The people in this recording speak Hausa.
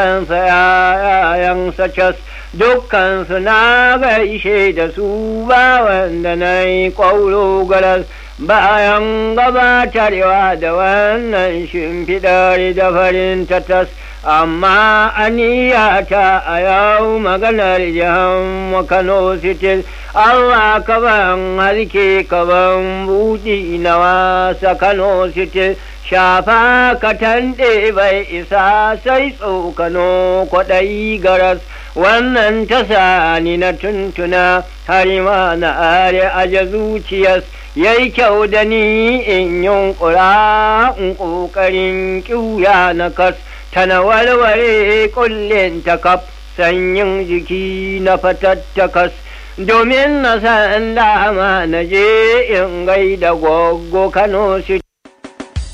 kansa yayansa cas dukkansu na gaishe da su ba wanda na yi ƙwauro garas bayan gabatarwa da wannan shimfiɗar da farin tatas amma aniyata a yau maganar jihan Kano City Allah ka ban harke ka ban buɗi na wasa Kano City shafa ka tanɗe bai isa sai tsokano kwaɗayi garas wannan ta sani na tuntuna har ma na are aje zuciyas yayi kyau da ni in yunƙura in ƙoƙarin ƙiuya na kas tana warware kullin ta kaf sanyin jiki na fatattakas domin na san dama na je in gaida goggo Kano City